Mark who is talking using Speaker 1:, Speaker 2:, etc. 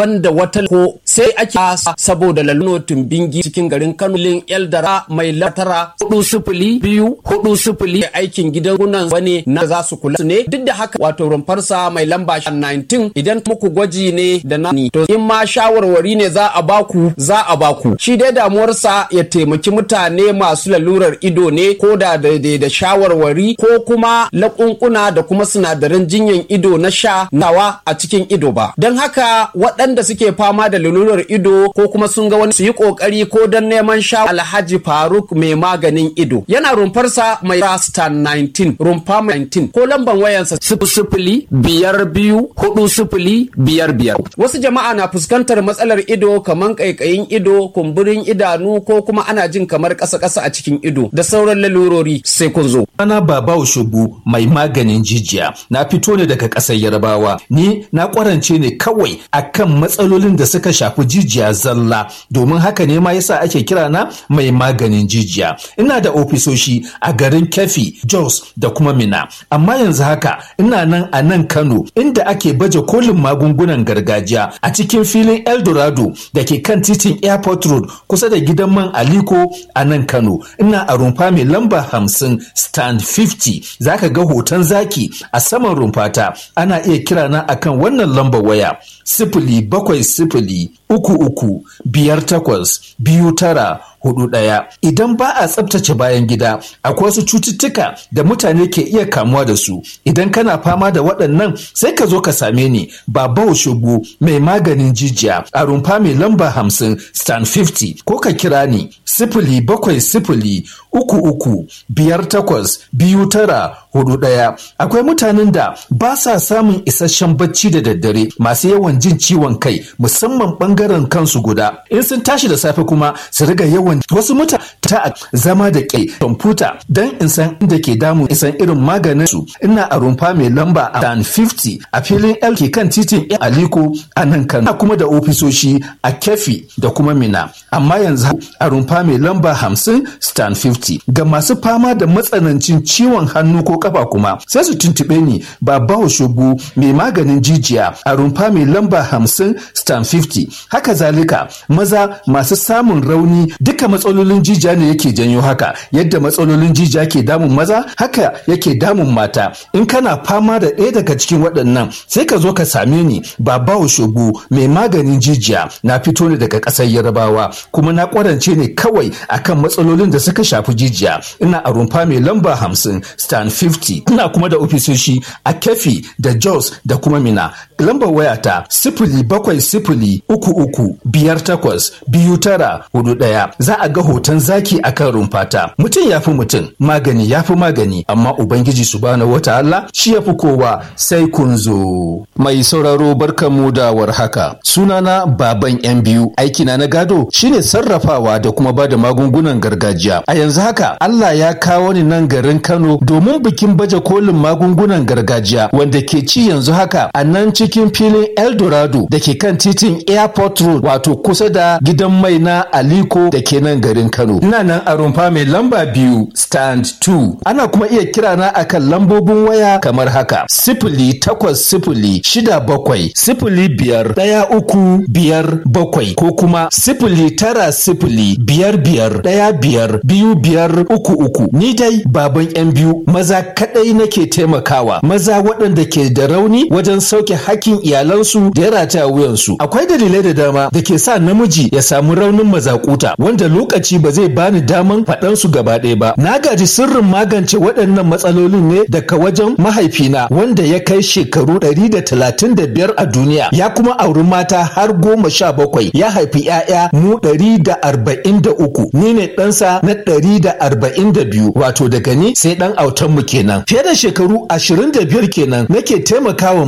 Speaker 1: banda wata ko sai ake saboda laluno tumbingi cikin garin Kano lin Eldara mai latara hudu sifili biyu hudu sifili aikin gidan gunan wani na za su kula su ne duk da haka wato rumfarsa mai lamba 19 idan muku gwaji ne da na to in ma shawarwari ne za a baku za a baku shi dai damuwarsa ya taimaki mutane masu lalurar ido ne ko da daidai da shawarwari ko kuma laƙunƙuna da kuma sinadaran jinyan ido na sha nawa a cikin ido ba don haka waɗanda suke fama da lalurar ido ko kuma sun ga wani su yi ƙoƙari ko don neman sha alhaji faruk mai maganin ido yana rumfarsa mai rasta 19 rumfa 19 ko lamban wayansa sifili biyar biyu hudu sifili biyar biyar wasu jama'a na fuskantar matsalar ido kamar ƙaiƙayin ido kumburin idanu ko kuma ana jin kamar ƙasa-ƙasa a cikin ido da sauran lalurori sai kun zo.
Speaker 2: Ana baba shugu mai maganin jijiya na fito ne daga ƙasar Yarbawa ni na ƙwarance ne kawai akan matsalolin da suka shafi jijiya zalla domin haka ne ma yasa ake kira na mai maganin jijiya ina da ofisoshi a garin Kefi Jos da kuma Mina amma yanzu haka ina nan a nan Kano inda ake baje kolin magungunan gargajiya a cikin filin Eldorado da ke kan titin Airport Road kusa da gidan man Aliko a nan Kano ina a rumfa mai lamba hamsin stand 50 zaka ga hoton zaki a saman rumfata ana iya kira na akan wannan lambar waya sifili bakwai sifili uku uku biyar takwas biyu tara hudu ɗaya idan ba a tsabtace bayan gida akwai wasu cututtuka da mutane ke iya kamuwa da su idan kana fama da waɗannan sai ka zo ka same ni baba shugu mai maganin jijiya a rumfa mai lamba hamsin stand 50 ko ka kira ni sifili bakwai sifili uku uku biyar takwas biyu tara hudu ɗaya akwai mutanen da ba sa samun isasshen bacci da daddare masu yawan jin ciwon kai musamman ɓangaren kansu guda in sun tashi da safe kuma su riga yawan wasu mutane ta zama da ke kwamfuta don in san inda ke damu isan irin maganin su ina a rumfa mai lamba a dan 50 a filin l ke kan titin aliko a nan kano kuma da ofisoshi a kefi da kuma mina amma yanzu a rumfa mai lamba 50 stan 50 ga masu fama da matsanancin ciwon hannu ko kafa kuma sai su tuntube ni ba bawa shugu mai maganin jijiya a rumfa mai lamba 50 stan 50 haka zalika maza masu samun rauni duka matsalolin jijiya ne yake janyo haka yadda matsalolin jijiya ke damun maza haka yake damun mata in kana fama da ɗaya daga cikin waɗannan sai ka zo ka same ni babawo shogu mai maganin jijiya na fito ne daga ƙasar yarbawa kuma na ƙwarance ne kawai akan matsalolin da suka shafi jijiya ina a rumfa mai lamba hamsin stan 50 ina kuma da ofisoshi a kefi da jos da kuma mina lambar wayata sifili bakwai sifili uku uku biyar takwas biyu tara hudu ɗaya za a ga hoton zaki a kan rumfata mutum ya fi mutum magani ya fi magani amma ubangiji subhanahu wataala shi ya fi kowa sai kun zo mai sauraro barkanmu da warhaka sunana baban yan biyu aikina na gado shine sarrafawa da kuma bada magungunan gargajiya a yanzu haka Allah ya kawo ni nan garin Kano domin bikin baje kolin magungunan gargajiya wanda ke ci yanzu haka a nan cikin filin Eldorado da ke kan titin Airport Road wato kusa da gidan mai na Aliko da ke nan garin Kano. Ina nan a rumfa mai lamba biyu stand 2. Ana kuma iya kira na akan lambobin waya kamar haka. Sifili takwas sifili shida bakwai sifili biyar ɗaya uku biyar bakwai ko kuma sifili tara sifili biyar biyar ɗaya biyar biyu biyar uku uku. Ni dai baban yan biyu maza kaɗai nake taimakawa maza waɗanda ke da rauni wajen sauke hakkin iyalansu da ya rataya wuyansu. Akwai dalilai da dama da ke sa namiji ya samu raunin mazakuta wanda lokaci ba zai bani daman faɗan su gaba ɗaya ba. Na gaji sirrin magance waɗannan matsalolin ne daga wajen mahaifina wanda ya kai shekaru ɗari da talatin da biyar a duniya ya kuma auri mata har goma sha bakwai ya haifi ‘ya'ya mu ɗari da arba'in da uku ni ne ɗansa na ɗari da arba'in da biyu wato daga ni sai ɗan autan mu kenan fiye da shekaru ashirin da biyar kenan nake taimakawa